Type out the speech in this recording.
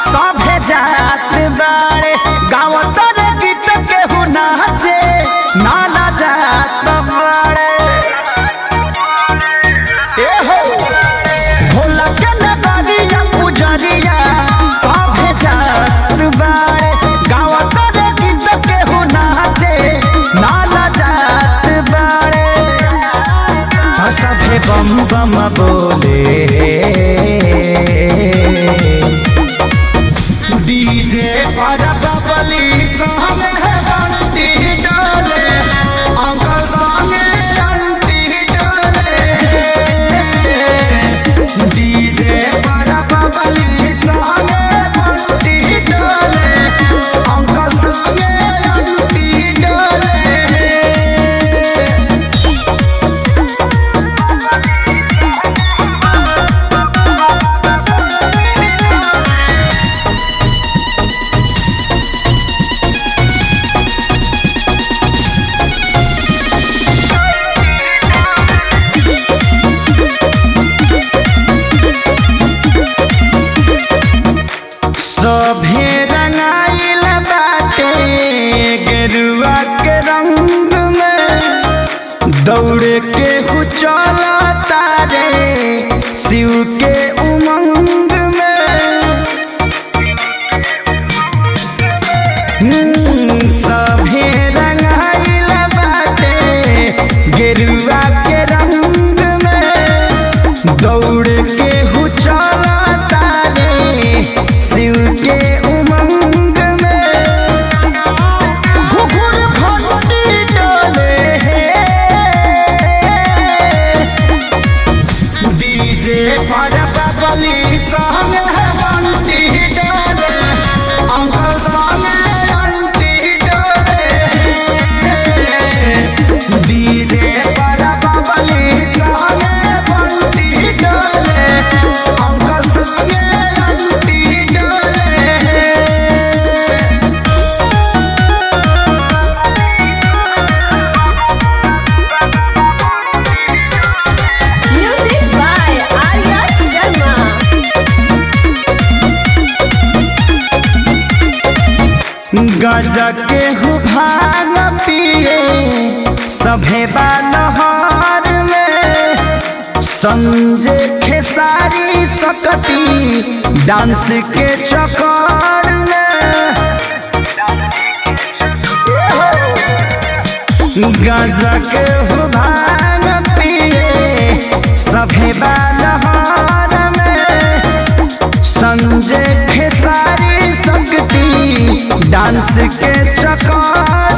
सभे जात बाड़े गाँव तर गीत केहू नाचे नाला जात बाड़े ए हो भोला के नगरिया पुजरिया सभे जात बाड़े गाँव तर गीत केहू नाचे नाला जात बाड़े सभे बम बम बोले डीजे पर बबली संगे बंटी डोले अंकल संगे अंटी डोले डीजे पर बबली संगे बंटी डोले अंकल संगे अंटी डोले सभे रंगाइल बाटे गेरुआ के रंग में दौड़े के हु तारे शिव के उमंग में हम्म, सभे रंगाइल बाटे गेरुआ के रंग में दौड़ के हु तारे शिव के उमंग में घुघुर घंटी डोले डीजे पर बबली संग बंटी डोले अंकल संग अंटी डोले डीजे पर बबली संग बंटी डोले अंकल संग अंटी डोले Music by Arya Sharma. गजा के हु भांग पिए सभे बानहार में संजय खेसारी सकती डांस के चक्कर में गजा के हु भांग पिए सभे बानहार में संजय खेसारी शक्ति डांस के चक्कर